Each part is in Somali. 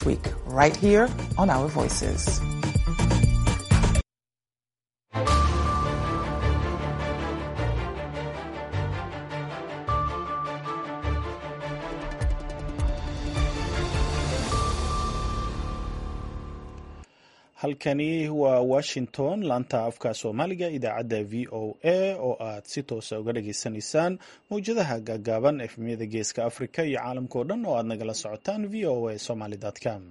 week, right here on Our Voices. halkani waa washington laanta afka soomaaliga idaacadda v o a oo aad si toosa uga dhageysanaysaan mawjadaha gaagaaban efmiyada geeska africa iyo caalamkao dhan oo aad nagala socotaan v o a somaly com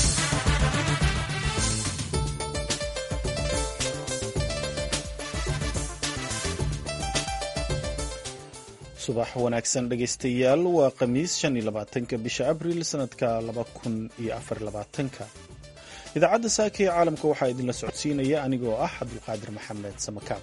subax wanaagsan dhegaystayaal waa khamiis shan iyo labaatanka bisha abril sanadka laba kun iyo afar labaatanka idaacadda saaka ee caalamka waxaa idinla socodsiinaya anigoo ah cabdulqaadir maxamed samakaab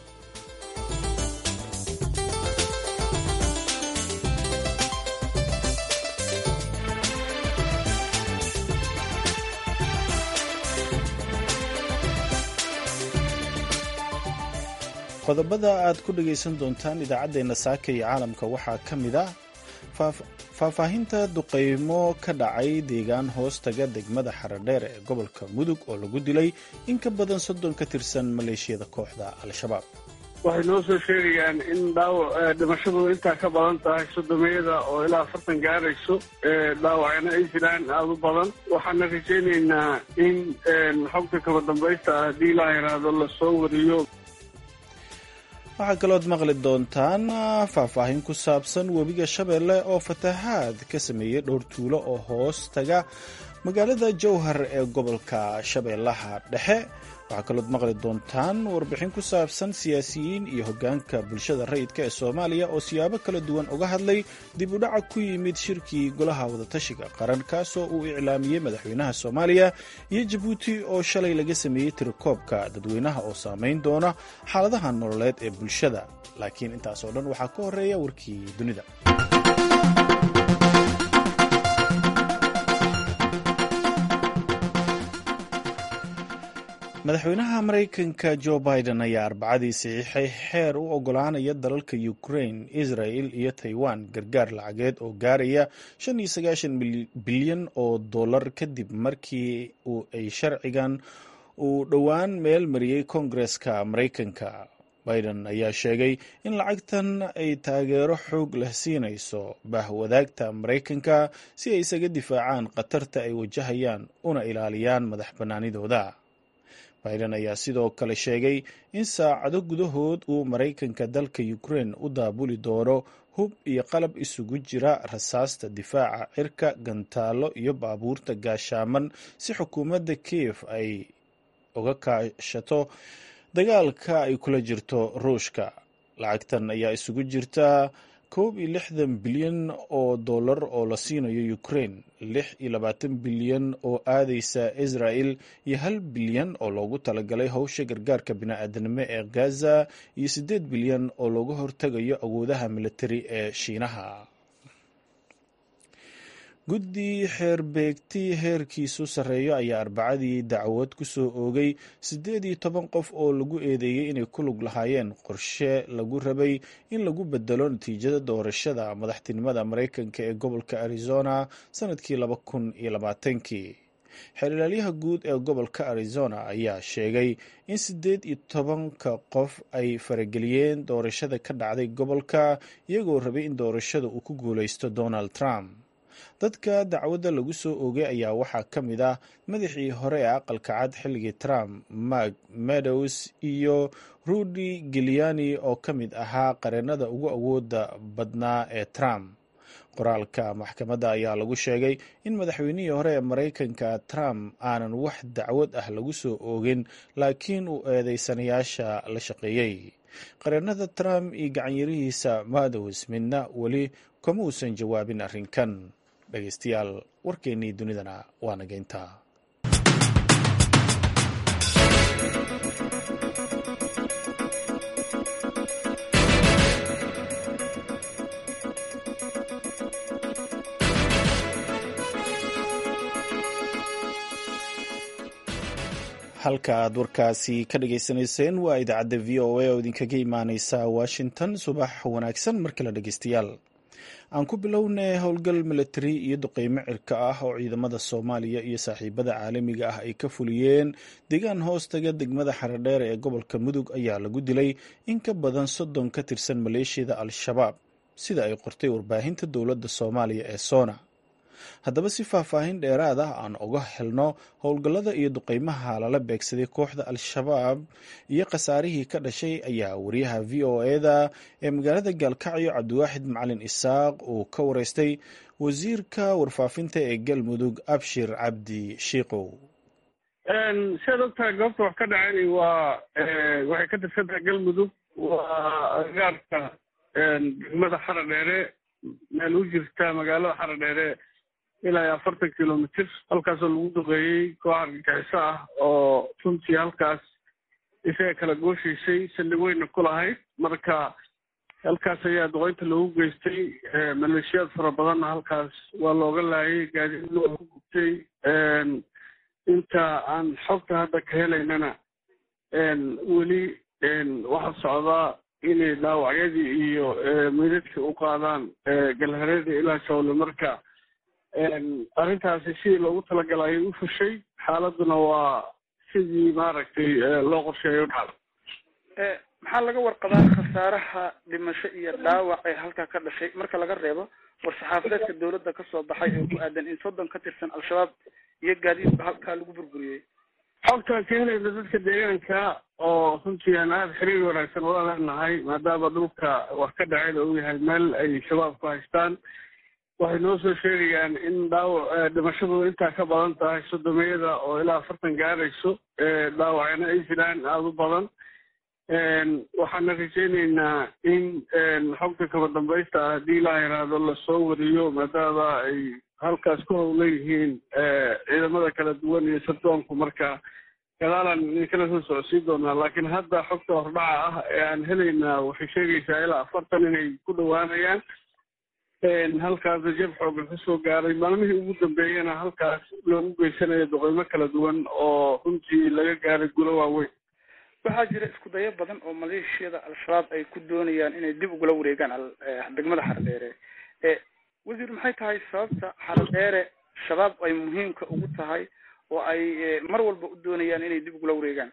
qodobada aad ku dhagaysan doontaan idaacaddeenna saaka iyo caalamka waxaa ka mid ah faahfaahinta duqaymo ka dhacay deegaan hoostaga degmada xaradheer ee gobolka mudug oo lagu dilay in ka badan soddon ka tirsan maleeshiyada kooxda al-shabaab waxay noo soo sheegayaan in dhaawac dhimashadu intaa ka badan tahay soddomeeyada oo ilaa afartan gaarayso dhaawacna ay jiraan aada u badan waxaana rajaynaynaa in xogta kaba dambaysta ah haddii ilaa yaraado lasoo wariyo waxaa kalood maqli doontaan faahfaahin ku saabsan webiga shabeelle oo fatahaad ka sameeyey dhowr tuulo oo hoos taga magaalada jowhar ee gobolka shabeellaha dhexe waxaa kalood maqli doontaan warbixin ku saabsan siyaasiyiin iyo hoggaanka bulshada rayidka ee soomaaliya oo siyaabo kala duwan uga hadlay dib u dhaca ku yimid shirkii golaha wadatashiga qaran kaasoo uu iclaamiyey madaxweynaha soomaaliya iyo jabuuti oo shalay laga sameeyey tirakoobka dadweynaha oo saamayn doona xaaladaha nololeed ee bulshada laakiin intaas oo dhan waxaa ka horeeya warkii dunida madaxweynaha maraykanka jo biden ayaa arbacadii saxiixay xeer u ogolaanaya dalalka ukraine israel iyo taiwan gargaar lacageed oo gaaraya shan iyo sagaashan bilyan oo dollar kadib markii ay sharcigan uu dhowaan meel mariyey koongareska maraykanka biden ayaa sheegay in lacagtan ay taageero xoog leh siinayso bahwadaagta maraykanka si ay isaga difaacaan khatarta ay wajahayaan una ilaaliyaan madax bannaanidooda biden ayaa sidoo kale sheegay in saacado gudahood uu maraykanka dalka ukraine u daabuli doono hub iyo qalab isugu jira rasaasta difaaca cirka gantaallo iyo baabuurta gaashaaman si xukuumadda kiev ay uga kaashato dagaalka ay kula jirto ruushka lacagtan ayaa isugu jirta koob iyo lixdan bilyan oo dollar oo la siinayo ukraine lix iyo labaatan bilyan oo aadaysa israel iyo hal bilyan oo loogu talagalay howsha gargaarka bini-aadanimo ee gaza iyo siddeed bilyan oo looga hortegayo awoodaha militari ee shiinaha guddi xeerbeegti heerkiisu sarreeyo ayaa arbacadii dacwad ku soo oogay siddeed iyo toban qof oo lagu eedeeyey inay ku lug lahaayeen qorshe lagu rabay in lagu bedelo natiijada doorashada madaxtinimada maraykanka ee gobolka arizona sannadkii laba kun iyo labaatankii xeerlaalyaha guud ee gobolka arizona ayaa sheegay in siddeed iyo tobanka qof ay farageliyeen doorashada ka dhacday gobolka iyagoo rabay in doorashada uu ku guulaysto donald trump dadka dacwadda lagu soo oogay ayaa waxaa ka mid ah madaxii hore ee aqalka cad xilligii trump mark meadows iyo rudy giuliani oo ka mid ahaa qareennada ugu awooda badnaa ee trump qoraalka maxkamadda ayaa lagu sheegay in madaxweynihii hore ee maraykanka trump aanan wax dacwad ah lagu soo oogin laakiin uu eedeysanayaasha la shaqeeyey qareennada trump iyo gacanyarihiisa meadows midna weli kama uusan jawaabin arrinkan dhegaystayaal warkeennii dunidana waa nageyntaa halka aad warkaasi ka dhagaysanayseen waa idaacadda v o a oo idinkaga imaaneysa washington subax wanaagsan mar kale dhegeystayaal aan ku bilownay howlgal milatari iyo duqeymo cirka ah oo ciidamada soomaaliya iyo saaxiibada caalamiga ah ay ka fuliyeen deegaan hoostaga degmada xaradheere ee gobolka mudug ayaa lagu dilay in ka badan soddon ka tirsan maleeshiyada al-shabaab sida ay qortay warbaahinta dowladda soomaaliya ee soona haddaba si faahfaahin dheeraad ah aan uga helno howlgallada iyo duqeymaha lala beegsaday kooxda al-shabaab iyo khasaarihii ka dhashay ayaa wariyaha v o eda ee magaalada gaalkacyo cabdiwaaxid macalin isaaq uu ka wareystay wasiirka warfaafinta ee galmudug abshir cabdi shiikow siaad ogtahay goobta wax ka dhaceen waa waxay ka tirsan tahay galmudug waa agaarka degmada xaradheere meel u jirta magaalada xaradheere ilaa iyo afartan kilomitr halkaasoo lagu duqeeyey koox argagixiso ah oo runtii halkaas isaga kala gooshaysay saldhig weyna ku lahayd marka halkaas ayaa duqeynta loogu geystay maleeshiyaad fara badanna halkaas waa looga laayay gaadiidna waa ku gubtay inta aan xogta hadda ka helaynana weli waxaa socdaa inay dhaawacyadii iyo meydadkii u qaadaan galhareeda ilaa shawle marka arrintaasi sidii loogu talagalay ayay u fushay xaaladuna waa sidii maaragtay loo qorsheeyo u dhacda maxaa laga warqabaa khasaaraha dhimasho iyo dhaawac ee halkaa ka dhashay marka laga reebo war-saxaafadeedka dowladda kasoo baxay oo ku aadan in soddon ka tirsan al-shabaab iyo gaadiidba halkaa lagu burburiyey xogtaan ka helayna dadka deegaanka oo runtii aan aada xiriir wanaagsan ula leenahay maadaama dhulka wax ka dhaceen uu yahay meel ay shabaab ku haystaan waxay noo soo sheegayaan in dhaawac dhimashadu intaa ka badan tahay sodomiyada oo ilaa afartan gaarayso dhaawacna ay jiraan aada u badan waxaana rajaynaynaa in xogta kaba dambaysta ah haddii ilaa yaraado lasoo wariyo maadaama ay halkaas ku howlan yihiin ciidamada kala duwan iyo sardoonku marka gadaalaan idinkala soo socodsiin doonaa laakiin hadda xogta hordhaca ah ee aan helaynaa waxay sheegaysaa ilaa afartan inay ku dhowaanayaan halkaasna jab xoogan kasoo gaaray maalmihii ugu dambeeyana halkaas loogu geysanayo doqeymo kala duwan oo runtii laga gaaray gulo waaweyn waxaa jira isku dayo badan oo maleeshiyada al-shabaab ay ku doonayaan inay dib ugula wareegaan degmada xaradheere wasiir maxay tahay sababta xaradheere shabaab ay muhiimka ugu tahay oo ay mar walba u doonayaan inay dib ugula wareegaan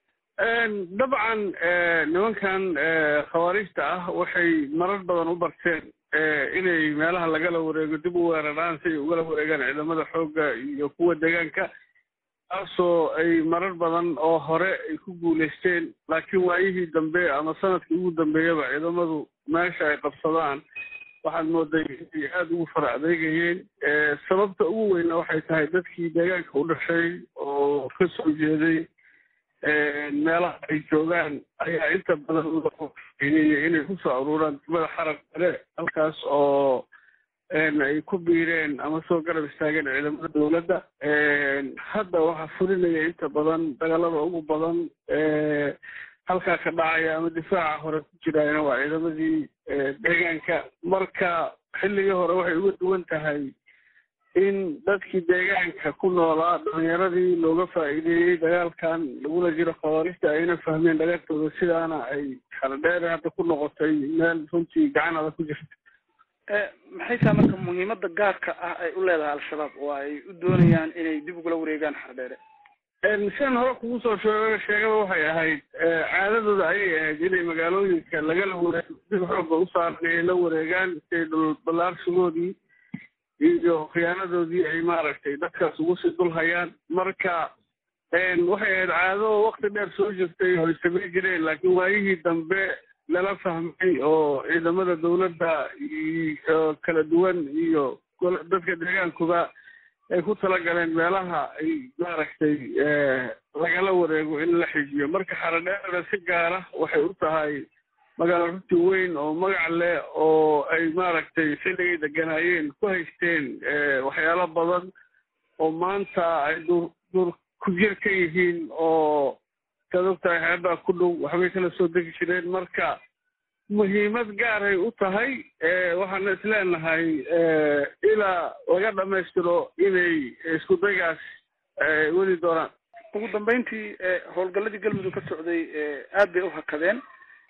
dabcan nimankan khawaariijta ah waxay marar badan u barteen inay meelaha lagala wareego dib u weeraraan si ay ugala wareegaan ciidamada xoogga iyo kuwa deegaanka taasoo ay marar badan oo hore ay ku guulaysteen laakiin waayihii dambe ama sanadkii ugu dambeeyaba ciidamadu meesha ay qabsadaan waxaad mooday inay aada ugu fara adeegayeen sababta ugu weyna waxay tahay dadkii deegaanka u dhashay oo ka soo jeeday meelaha ay joogaan ayaa inta badan uainay inay kusoo aruuraan degmada xarab kale halkaas oo ay ku biireen ama soo garab istaageen ciidamada dowladda hadda waxaa fulinaya inta badan dagaalada ugu badan halkaa ka dhacaya ama difaaca hore ku jiraayna waa ciidamadii deegaanka marka xilligii hore waxay uga duwan tahay in dadkii deegaanka ku noolaa dhalinyaradii looga faa'iideeyey dagaalkan lagula jiro khawaarista ayna fahmeen dhagartooda sidaana ay xaladheere hadda ku noqotay meel runtii gacan adag ku jirta maxay tahay marka muhiimada gaarka ah ay u leedahay al-shabaab oo ay u doonayaan inay dib ugula wareegaan xaradheere sian hore kugu soo sheeg sheegaba waxay ahayd caadadooda ayay ahayd inay magaalooyinka lagala wareego dib xooga u saaran inay la wareegaan siay dhul ballaarsigoodii iyo khiyaanadoodii ay maaragtay dadkaas ugu sii dul hayaan marka waxay ahayd caado wakti dheer soo jirtay oo ay samayn jireen laakiin waayihii dambe lala fahmay oo ciidamada dowladda iyo kala duwan iyo dadka deegaankuba ay ku talagaleen meelaha ay maaragtay lagala wareego in la xijiyo marka xaradheerada si gaara waxay u tahay magaalo runtii weyn oo magac leh oo ay maaragtay xilligay deganaayeen ku haysteen waxyaalo badan oo maanta ay duur duur ku jir ka yihiin oo saad ogtahay xeebaa ku dhow waxbay kala soo degi jireen marka muhiimad gaaray u tahay waxaana isleenahay ilaa laga dhamaystiro inay isku daygaas weli doonaan ugu dambeyntii howlgaladii galmudug ka socday aad bay u hakadeen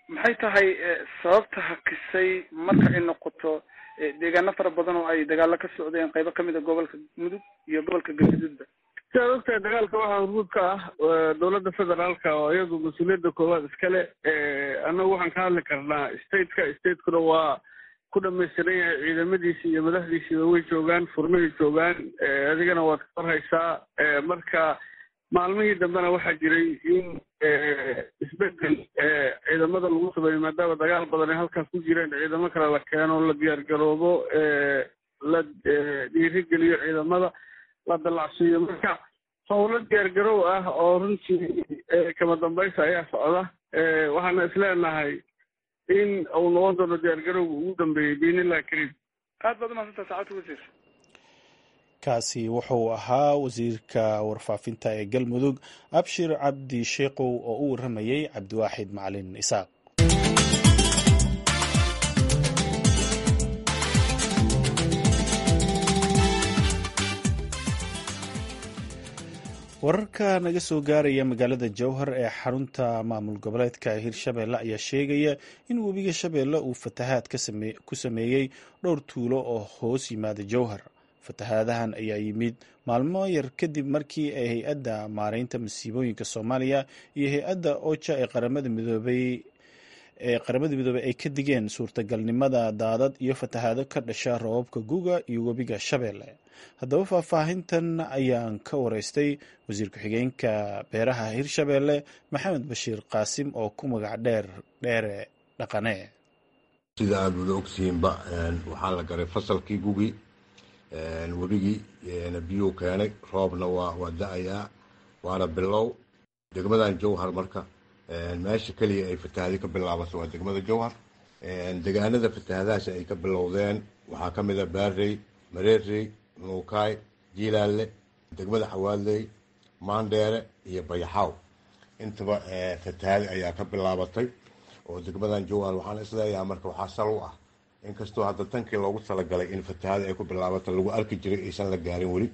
maxay tahay sababta hakisay marka ay noqoto deegaano fara badan oo ay dagaalo ka socdeen qaybo kamid a gobolka mudug iyo gobolka galgaduudba si aad ogtahay dagaalka waxaa hormuud ka ah dowladda federaalka oo iyadu mas-uuliyadda koowaad iskale annagu waxaan ka hadli karnaa stateka statekuna waa ku dhamaystiran yahay ciidamadiisi iyo madaxdiisiiba way joogaan furmahay joogaan adigana waad ka warhaysaa marka maalmihii dambena waxaa jiray in isbedel ciidamada lagu sameeyo maadaama dagaal badan ay halkaas ku jireen ciidamo kale la keeno la diyaargaroobo la dhiirigeliyo ciidamada la dalacsiiyo marka howlo diyaargarow ah oo runtii kama dambaysa ayaa socda waxaana isleenahay in uu noqon doono diyaargarowga ugu dambeeyey biinillahi kariim aad baad umaadsantaa saacadta wasiir kaasi wuxuu ahaa wasiirka warfaafinta ee galmudug abshir cabdi sheekow oo u waramayey cabdiwaaxid macalin isaaq wararka naga soo gaaraya magaalada jowhar ee xarunta maamul goboleedka hirshabeelle ayaa sheegaya in webiga shabeelle uu fatahaad ku sameeyey dhowr tuulo oo hoos yimaada jowhar fatahaadahan ayaa yimid maalmo yar kadib markii ay hay-adda maareynta masiibooyinka soomaaliya iyo hay-adda oja ee qaramada midoobay ee qaramada midoobey ay ka digeen suurtagalnimada daadad iyo fatahaado ka dhasha roobabka guga iyo webiga shabeelle haddaba faahfaahintan ayaan ka wareystay wasiir ku-xigeenka beeraha hirshabeelle maxamed bashiir qaasim oo ku magac dheer dheere dhaqane sida aada wada ogtihiinba waxaa la garay fasalkii gugi webigii biyuu keenay roobna waa waa da-ayaa waana bilow degmadan jowhar marka meesha keliya ay fatahaadi ka bilaabato waa degmada jowhar degaanada fatahaadahaasi ay ka bilowdeen waxaa ka mid a baarey mareerey nuukaay jiilaalle degmada xawaadley maandheere iyo bayaxaaw intaba fatahaadi ayaa ka bilaabatay oo degmadan jowhar waxaan isleeyahay marka waxaa sal u ah inkastoo hadda tankii loogu talagalay in fatahaada ay ku bilaabato lagu arki jiray aysan la gaarin weli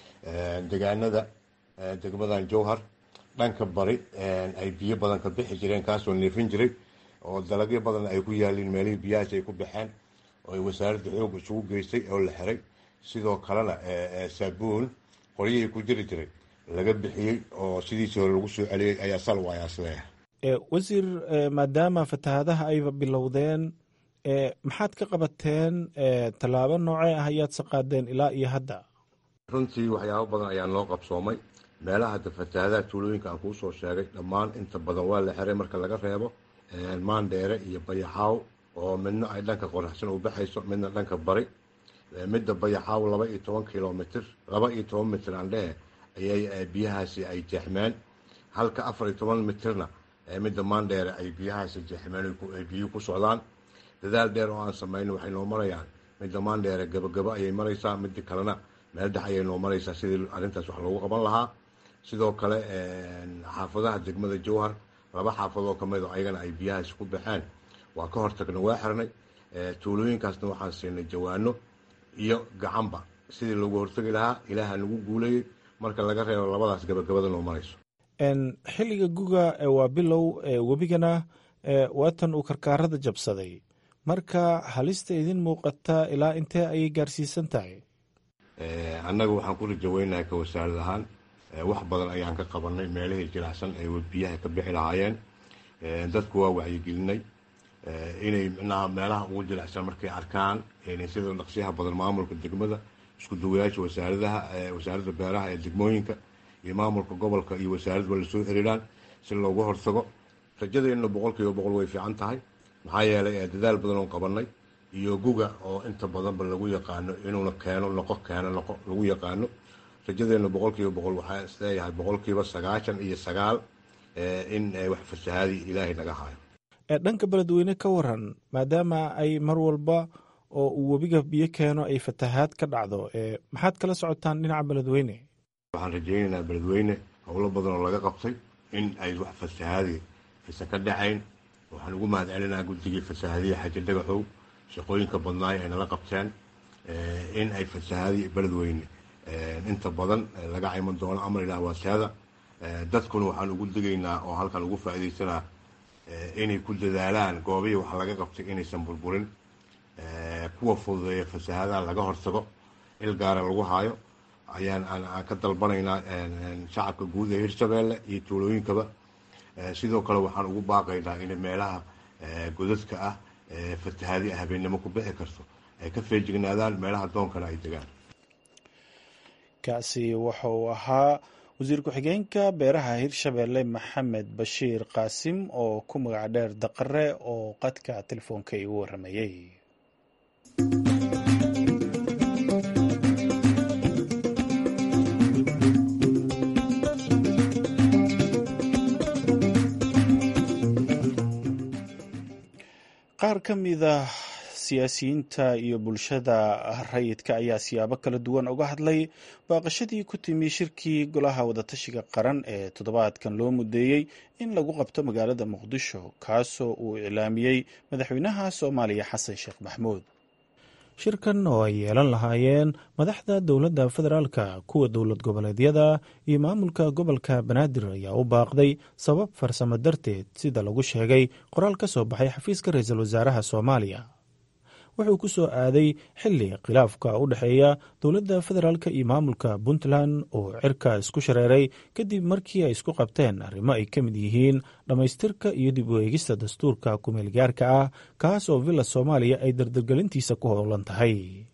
degaanada degmadan jowhar dhanka bari ay biyo badan ka bixi jireen kaasoo neefin jiray oo dalagyo badan ay ku yaaliin meelihii biyahaas ay ku baxeen oo ay wasaaradda xoog isugu geystay oo la xiray sidoo kalena saabuun qoryihii ku jiri jiray laga bixiyey oo sidiisii hore lagu soo celiyey ayaa sal waaya isleeyahay wasiir maadaama fatahaadaha ayba bilowdeen maxaad ka qabateen tallaabo noocee ah ayaad saqaadeen ilaa iyo hadda runtii waxyaabo badan ayaa noo qabsoomay meelaha hadda fatahaadaha tuulooyinka aan kuu soo sheegay dhammaan inta badan waa la xiray marka laga reebo maandheere iyo bayaxaaw oo midna ay dhanka qoraxsan u baxayso midna dhanka bari midda bayaxaaw laba iyo toban kilomitr laba iyo toban mitr aan dhehe ayay biyahaasi ay jeexmeen halka afar iyo toban mitrna midda maandheere ay biyahaasi jeexmeen ay biyuhu ku socdaan dadaal dheer oo aan samayno waxay noo marayaan midda maandheere gabagabo ayay maraysaa midda kalena meel dhex ayay noo maraysaa sidii arrintaas wax loogu qaban lahaa sidoo kale xaafadaha degmada jowhar laba xaafadoo ka mid oo ayagana ay biyahaasi ku baxeen waa ka hortagna waa xirnay tuulooyinkaasna waxaan siinay jawaano iyo gacanba sidii loogu hortagi lahaa ilaaha nagu guulayay marka laga reebo labadaas gabagabada noo marayso xilliga guga waa bilow webigana waatan uu karkaarada jabsaday marka halista idin muuqata ilaa intee ayay gaarsiisan tahay annaga waxaan ku rajaweynahay ka wasaarad ahaan wax badan ayaan ka qabanay meelihii jilicsan ay biyaha ka bixi lahaayeen dadku waa wacyigelinay inay micnaha meelaha ugu jilicsan markay arkaan sida dhaqsiyaha badan maamulka degmada isku duwayaasha wasaaradaha wasaaradda beeraha ee degmooyinka iyo maamulka gobolka iyo wasaaradba lasoo xiriiraan si looga hortago rajadeenna boqol kiiba boqol way fiican tahay maxaa yeelay dadaal badan oo qabanay iyo guga oo inta badanba lagu yaqaano inuuna keeno noqo keeno noqo lagu yaqaano rajadeenna boqol kiiba boqol waxaa isleeyahay boqol kiiba sagaashan iyo sagaal in wax fasahaadii ilaahay naga hayo dhanka beledweyne ka waran maadaama ay mar walba oo uu webiga biyo keeno ay fatahaad ka dhacdo maxaad kala socotaan dhinaca beledweyne waxaan rajaynaynaa beledweyne howlo badan oo laga qabtay in ay wax fasahaadii fisa ka dhacayn waxaan ugu mahad celinaa guddigii fasahaadiya xaji dhagaxow shaqooyinka badnaay ay nala qabteen in ay fasahaadii beledweyne inta badan laga cayman doono amar ilaah waaseeda dadkuna waxaan ugu digaynaa oo halkan ugu faa'iidaysanaa inay ku dadaalaan goobihii wax laga qabtay inaysan burburin kuwa fududeeya fasahaadaha laga hortago il gaara lagu haayo ayaan aan ka dalbanaynaa shacabka guud ee hirshabeelle iyo tuulooyinkaba sidoo kale waxaan ugu baaqaynaa in meelaha godadka ah fatahaadi habeennimo ku bixi karto ay ka feejignaadaan meelaha doonkana ay degaan kaasi waxa uu ahaa wasiir ku-xigeenka beeraha hirshabeelle maxamed bashiir qaasim oo ku magac dheer daqare oo qadka telefoonka igu waramayey qaar ka mida siyaasiyiinta iyo bulshada rayidka ayaa siyaabo kala duwan uga hadlay baaqashadii ku timi shirkii golaha wadatashiga qaran ee toddobaadkan loo mudeeyey in lagu qabto magaalada muqdisho kaasoo uu iclaamiyey madaxweynaha soomaaliya xasan sheekh maxmuud shirkan oo ay yeelan lahaayeen madaxda dowladda federaalka kuwa dowlad goboleedyada iyo maamulka gobolka banaadir ayaa u baaqday sabab farsamo darteed sida lagu sheegay qoraal ka soo baxay xafiiska ra-iisul wasaaraha soomaaliya wuxuu ku soo aaday xili khilaafka u dhexeeya dowladda federaalk iyo maamulka puntland oo cirka isku shareeray kadib markii ay isku qabteen arrimo ay ka mid yihiin dhammaystirka iyo dib u eegista dastuurka kumeelgaarka ah kaas oo villa soomaaliya ay dardargelintiisa ku howlan tahay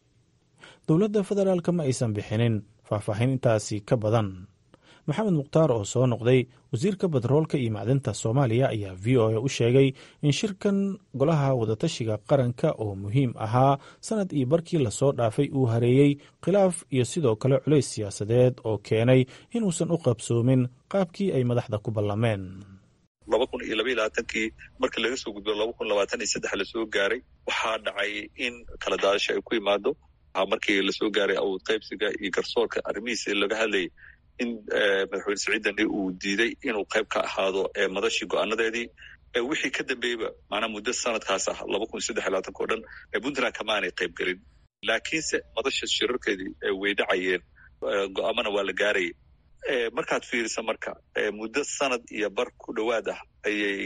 dowladda federaalk ma aysan bixinin faahfaahin intaasi ka badan maxamed mukhtaar oo soo noqday wasiirka batroolka iyo macdinta soomaaliya ayaa v o a u sheegay in shirkan golaha wadatashiga qaranka oo muhiim ahaa sanad iyo barkii lasoo dhaafay uu hareeyey khilaaf iyo sidoo kale culays siyaasadeed oo keenay inuusan u qabsoomin qaabkii ay madaxda ku ballameen laba kun iyo laba iyo labaatankii markii laga soo gudbo laba kun labaatan iyo saddex lasoo gaaray waxaa dhacay in kala daadasho ay ku imaado markii lasoo gaaray awood qaybsiga iyo garsoorka arrimihiisa laga hadlayay in madaxweyne siciid dani uu diiday inuu qayb ka ahaado madashii go-aanadeedii wixii ka dambeeyba maanaa muddo sanadkaas ah laba kun saddex iyo labaatanka o dhan puntland kamaanay qayb gelin laakiinse madasha shirarkeedii way dhacayeen go-aamana waa la gaarayay markaad fiirisa marka muddo sanad iyo bar ku dhowaad ah ayay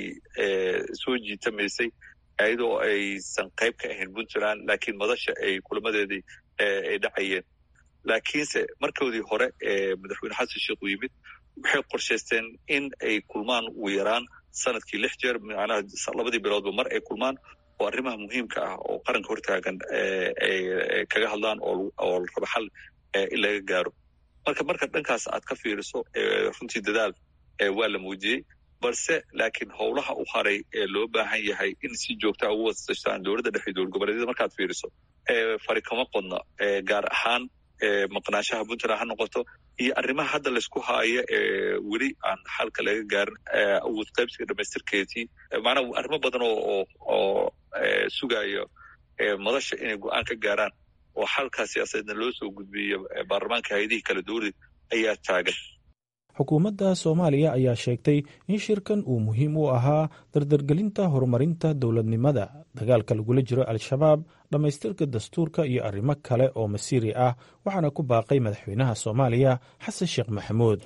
soo jiitamaysay iyadoo aysan qayb ka ahayn puntland laakiin madasha ay kulamadeedii ay dhacayeen laakiinse markoodii hore ee madaxweyne xasan sheekh uu yimid waxay qorshaysteen in ay kulmaan ugu yaraan sanadkii lix jeer macnaha labadii biloodba mar ay kulmaan oo arrimaha muhiimka ah oo qaranka hortaagan ay kaga hadlaan oo la rabo xal in laga gaaro marka marka dhankaas aad ka fiiriso runtii dadaal waa la muujiyey balse laakiin howlaha u haray ee loo baahan yahay in si joogtaa ugu wasashtaan dowladda dhexe dowlad goboleedyada markaad fiiriso fari kama qodna gaar ahaan maqnaanshaha puntland ha noqoto iyo arrimaha hadda laysku haayo ee weli aan xalka laga gaarin awood qaybsiga dhamaystirkeedii macnaa arrimo badan oo oo sugayo madasha inay go-aan ka gaaraan oo xalkaa siyaasadeedna loo soo gudbiyo baarlamaanka hay-adihii kala dowlad ayaa taagan xukuumadda soomaaliya ayaa sheegtay in shirkan uu muhiim u ahaa dardargelinta horumarinta dowladnimada dagaalka lagula jiro al-shabaab dhammaystirka dastuurka iyo arrimo kale oo masiiri ah waxaana ku baaqay madaxweynaha soomaaliya xasan sheekh maxamuud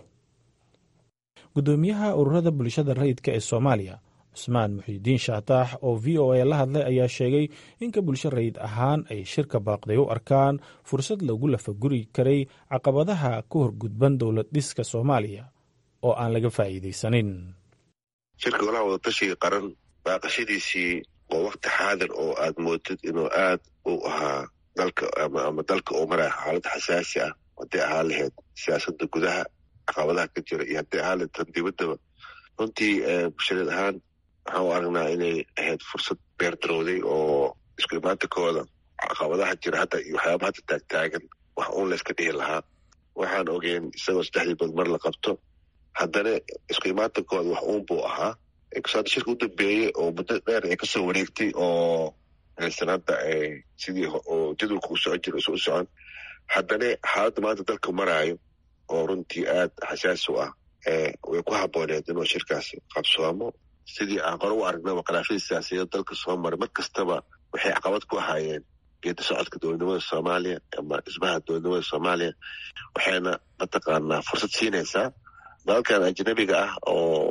guddoomiyaha ururada bulshada rayidka ee soomaaliya cusmaan muxiidiin shaataax oo v o a la hadlay ayaa sheegay inka bulsho rayid ahaan ay shirka baaqday u arkaan fursad lagu lafaguri karay caqabadaha ka horgudban dowlad dhiska soomaaliya oo aan laga faa'iidaysanin shirka golaha wadatashiga qaran baaqashadiisii waa wakti xaadir oo aad moodid inuu aad u ahaa dalka ama dalka uu maraya xaalad xasaasi ah hadday ahaan lahayd siyaasadda gudaha caqabadaha ka jira iyo hadday ahaan lahayd tan dibaddaba runtii bulshadeed ahaan waxaan u aragnaa inay ahayd fursad beerdarowday oo isku imaantankooda caqabadaha jira hadda iyo waxyaaba hadda taagtaagan wax uun layska dhihi lahaa waxaan ogeen isagoo saddexdii bood mar la qabto haddana isku imaantankooda wax uun buu ahaa hadda shirka u dambeeyey oo muddo dheer ay kasoo wareegtay oo aysan hadda sidii oo jadwalka u socon jira u socon haddana xaaladda maanta dalka maraayo oo runtii aad xasaasi u ah way ku habooneed inuu shirkaas qabsoomo sidii aan qore u aragnaba khilaafyadii siyaasiyaed dalka soo maray mar kastaba waxay caqabad ku ahaayeen geeda socodka dowladnimada soomaaliya ama dhismaha dowladnimada soomaaliya waxayna mataqaanaa fursad siinaysaa dalalkan ajnabiga ah oo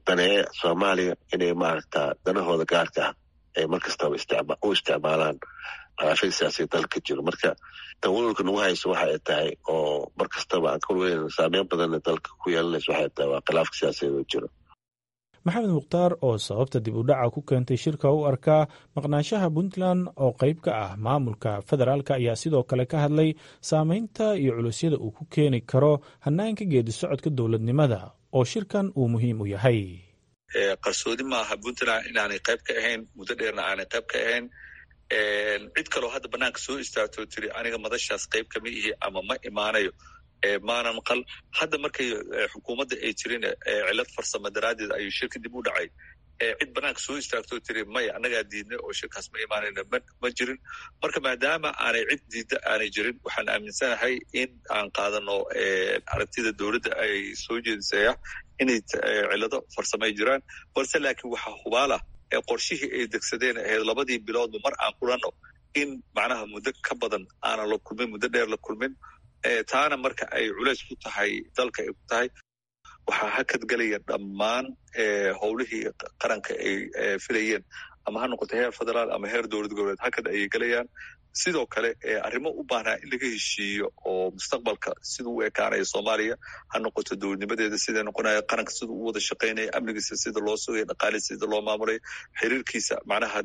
daneeya soomaaliya inay maaragta danahooda gaarka ah ay mar kastaba u isticmaalaan khilaafyada siyaasiya dalka jiro marka tawalulka nagu hayso waxa ay tahay oo mar kastaba aan ka walweyn saameyn badanna dalka ku yeelanayso waxay tahay waa khilaafka siyaasadeed oo jiro maxamed mukhtaar oo sababta dib u dhaca ku keentay shirka u arkaa maqnaanshaha puntland oo qayb ka ah maamulka federaalk ayaa sidoo kale ka hadlay saameynta iyo culusyada uu ku keeni karo hanaanka geedi socodka dowladnimada oo shirkan uu muhiim u yahay qarsoodi maaha puntland inaanay qayb ka ahayn muddo dheerna aanay qayb ka ahayn cid kaloo hadda banaanka soo istaagtoo tiri aniga madashaas qayb kama ihi ama ma imaanayo maana maqal hadda markay xukuumadda ay jirin cilad farsamo daraaddeed ayuu shirka dib u dhacay cid banaanka soo istaagtoo tiri maya annagaa diidnay oo shirkaas ma imaanayna ma jirin marka maadaama aanay cid diidda aanay jirin waxaan aaminsanahay in aan qaadano aragtida dowladda ay soo jeedisaya inay cilado farsamo ay jiraan balse laakiin waxaa hubaalah qorshihii ay degsadeen ahayd labadii biloodba mar aan kulanno in macnaha muddo ka badan aanan la kulmin muddo dheer la kulmin taana marka ay culays ku tahay dalka ay ku tahay waxaa hakad gelaya dhammaan howlihii qaranka ay filayeen ama ha noqoto heer federaal ama heer dowlad goboleed hakad ayay gelayaan sidoo kale arrimo u baahnaa in laga heshiiyo oo mustaqbalka siduu u ekaanaya soomaaliya ha noqoto dowladnimadeeda siday noqonaya qaranka siduu u wada shaqaynaya amnigiisa sida loo sugaya dhaqaalisa sida loo maamulaya xiriirkiisa macnaha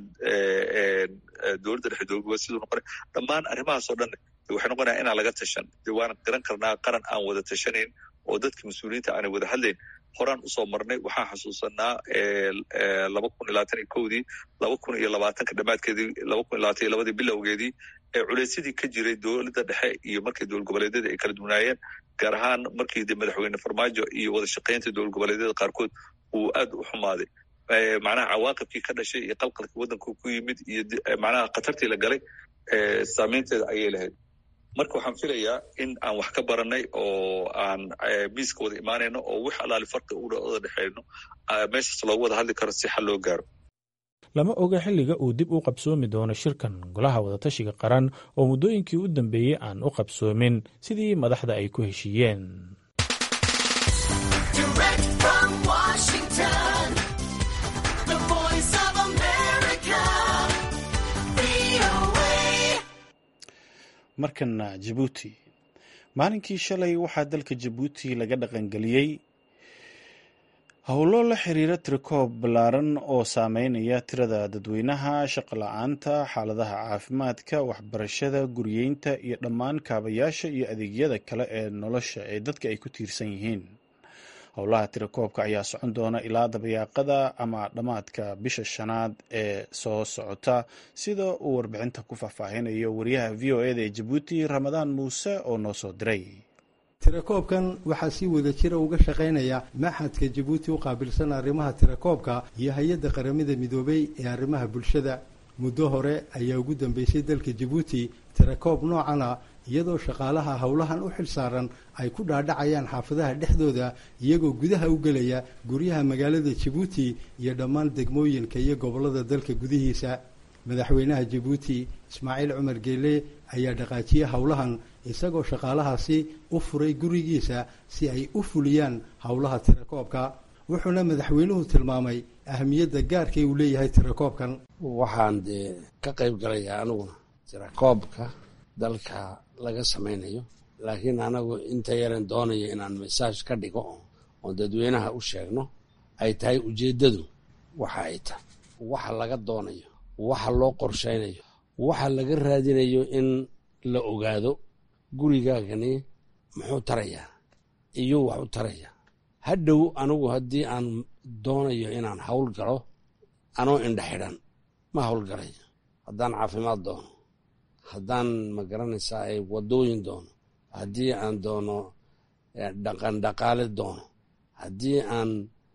dowladda dhexe dowlad goboleed siduu noqonaya dhammaan arrimahaas oo dhan waxay noqonaya inaan laga tashan de waan garan karnaa qaran aan wada tashanayn oo dadka mas-uuliyiinta aanay wada hadlayn horaan usoo marnay waxaan xasuusanaa laba kun iyo labaatan iyo kowdii laba kun iyo labaatanka dhammaadkeedii laba kun iyo labaatan iyo labadii bilowgeedii ee culeysyadii ka jiray dowladda dhexe iyo markii dowlad goboleedyada ay kala duwanaayeen gaar ahaan markii de madaxweyne farmaajo iyo wada shaqaynta dowlad goboleedyada qaarkood uu aad u xumaaday macnaha cawaaqibkii ka dhashay iyo qalqalkii waddanka ku yimid iyo macnaha khatartii la galay saameynteeda ayay lahayd marka waxaan filayaa in aan wax ka baranay oo aan miiska wada imaanayno oo wix allaali farqi uwada dhexeyno meeshaas loogu wada hadli karo si xal loo gaaro lama oga xilliga uu dib u qabsoomi doono shirkan golaha wadatashiga qaran oo muddooyinkii u dambeeyey aan u qabsoomin sidii madaxda ay ku heshiiyeen markana jabuuti maalinkii shalay waxaa dalka jabuuti laga dhaqangeliyey howlo la xiriira tirikoob ballaaran oo saameynaya tirada dadweynaha shaqo la-aanta xaaladaha caafimaadka waxbarashada guryeynta iyo dhammaan kaabayaasha iyo adeegyada kale ee nolosha ee dadka ay ku tiirsan yihiin howlaha tirakoobka ayaa socon doona ilaa dabayaaqada ama dhammaadka bisha shanaad ee soo socota sida uu warbixinta ku faahfaahinayo wariyaha v o eda ee jabuuti ramadaan muuse oo noo soo diray tirakoobkan waxaa si wada jira uga shaqaynaya maxadka jabuuti u qaabilsan arrimaha tirakoobka iyo hay-adda qaramada midoobay ee arrimaha bulshada muddo hore ayaa ugu dambeysay dalka jabuuti tirakoob noocana iyadoo shaqaalaha howlahan u xil saaran ay ku dhaadhacayaan xaafadaha dhexdooda iyagoo gudaha u gelaya guryaha magaalada jabuuti iyo dhammaan degmooyinka iyo gobollada dalka gudihiisa madaxweynaha jabuuti ismaaciil cumar geele ayaa dhaqaajiyey howlahan isagoo shaqaalahaasi u furay gurigiisa si ay u fuliyaan howlaha tirakoobka wuxuuna madaxweynuhu tilmaamay ahamiyadda gaarkay uu leeyahay tirakoobkan waxaan dee ka qayb galayaa aniguna tirakoobka dalka laga samaynayo laakiin anagu inta yaran doonayo inaan masaaj ka dhigo oon dadweynaha u sheegno ay tahay ujeeddadu waxa ay tahay waxa laga doonayo waxa loo qorshaynayo waxa laga raadinayo in la ogaado gurigaagani muxuu tarayaa iyuu wax u tarayaa hadhow anigu haddii aan doonayo inaan hawl galo anoo indha xidhan ma hawlgalayo haddaan caafimaad doono haddaan ma garanaysaa ay waddooyin doono haddii aan doono dhaqan dhaqaale doono haddii aan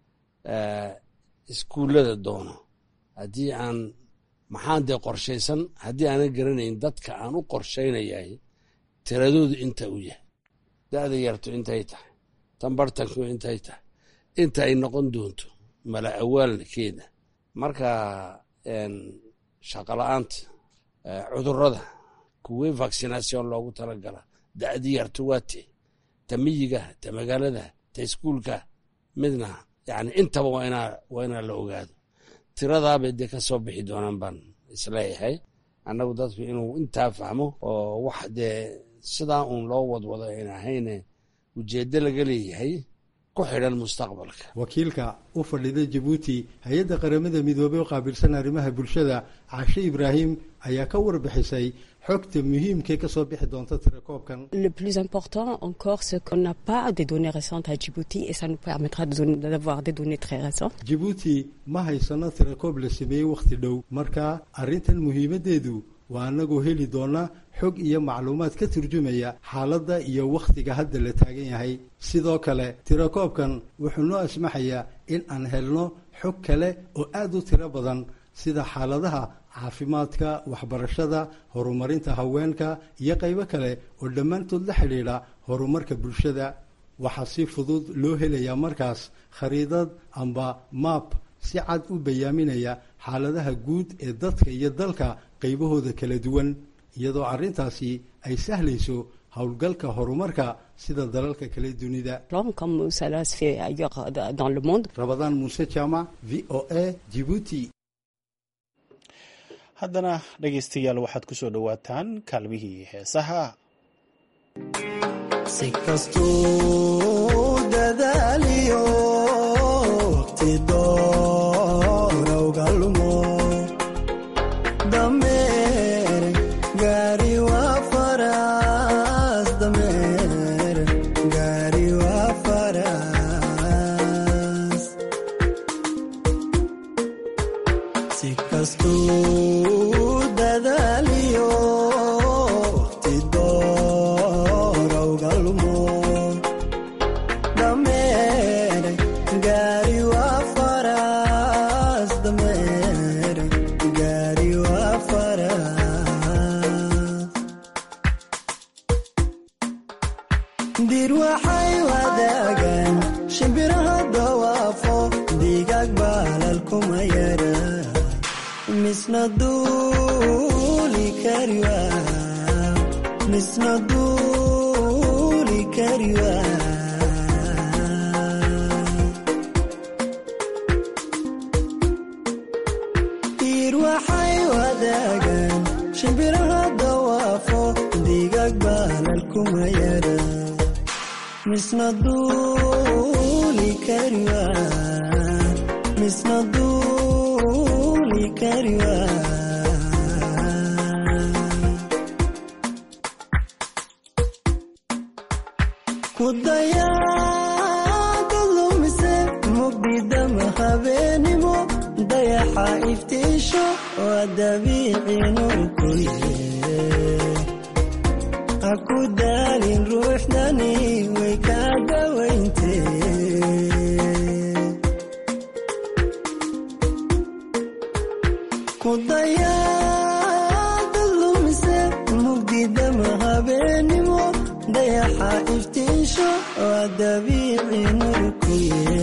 iskuullada doono haddii aan maxaan dee qorshaysan haddii aanan garanayn dadka aan u qorshaynayahay tiradoodu inta uu yahay da'da yartu intay tahay tan bartanku intay tahay inta ay noqon doonto mala awaalkeeda marka shaqola'aanta cudurrada kuwii vaccinaation loogu talagala da'di yartu waa tee ta miyiga ta magaalada ta iskuulka midna yani intaba waa inaa waa inaa la ogaado tiradaabay dee ka soo bixi doonaan baan isleeyahay annagu dadku inuu intaa fahmo oo wax dee sidaa uun loo wadwado ayn ahayne ujeeddo laga leeyahay ku xidhan mustaqbalka wakiilka u fadhida jabuuti hay-adda qaramada midoobey oo qaabilsan arrimaha bulshada cashe ibraahim ayaa ka warbixisay xogta muhiimkee ka soo bixi doonta tirakoobkan Le plus important encore, c'est qu'on n'a pas des données récentes à Djibouti et ça nous permettra de don- d'avoir des données très récentes. jabuuti ma haysano tirakoob la sameeyey wakhti dhow marka arrintan muhiimaddeedu waa annagoo heli doona xog iyo macluumaad ka turjumaya xaaladda iyo wakhtiga hadda la taagan yahay sidoo kale tirakoobkan wuxuu noo asmaxayaa in aan helno xog kale oo aad u tiro badan sida xaaladaha caafimaadka waxbarashada horumarinta haweenka iyo qaybo kale oo dhammaantood la xidhiidha horumarka bulshada waxaa si fudud loo helayaa markaas khariidad amba maap si cad u bayaaminaya xaaladaha guud ee dadka iyo dalka qaybahooda kala duwan iyadoo arrintaasi ay sahlayso howlgalka horumarka sida dalalka kale dunida Plan, Comme cela se fait ailleurs euh, dans le monde. rabadaan muuse jaamac v o a jibuuti haddana dhegaystayaal waxaad ku soo dhowaataan kaalmihii heesaha si kastuu dadaaliyo waqti doorowga lumo dameer gaari waa faras dameer gaari waa faras si kastuu dadaaliyo waqti doorowga lumo dameer gaari waa faras dameer gaari waa faras dir waxay wadaagaan shimbiraha dawaafo digaag baalal kuma yara misna duuli kari waa misna duuli kari waa diir waxay wadaagaan shimbiraha dawaafo digaag baalal kuma yara misna duuli kari waa misna duuli kari waa ku dayaada lumise mugdidama habeenimo dayaxa iftiisho waa dabiici nurkuye ha ku daalin ruuxdani way kaa dawayntee ku dayaada lumise mugdidama habeenimo dayaxa iftiisho waa dabiici nurkuye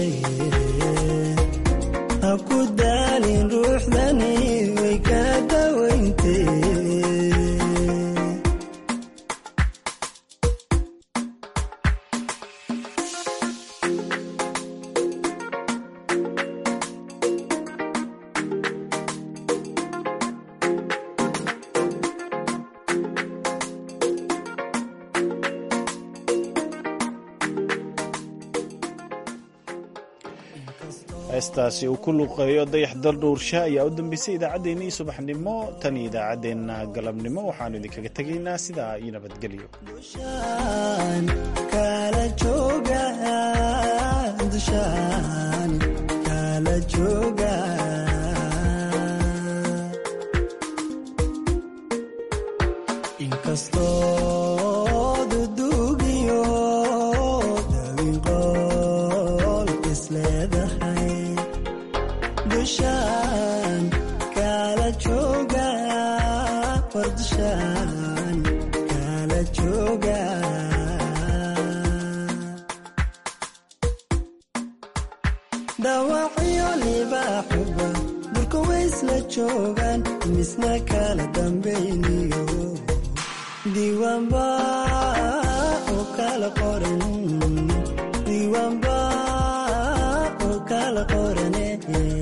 ha ku daalin ruuxdani way kaa dawayntee heestaasi uu ku luuqeeyo dayax daldhuursha ayaa u dambeysay idaacaddeenii subaxnimo tan iyo idaacaddeenna galabnimo waxaanu idinkaga tegaynaa sidaa iyo nabadgelyo dushaan kala jooga dushaan kala jooga inkastoo dudugiyo dawin qool isleedahay dushaan kala jooga war dushaan kala jooga dhaawacyo libaaxuba dhulka waysla joogaan misna kala dambayniyo diiwaanba oo kala qoran diiwaanba oo kala qorane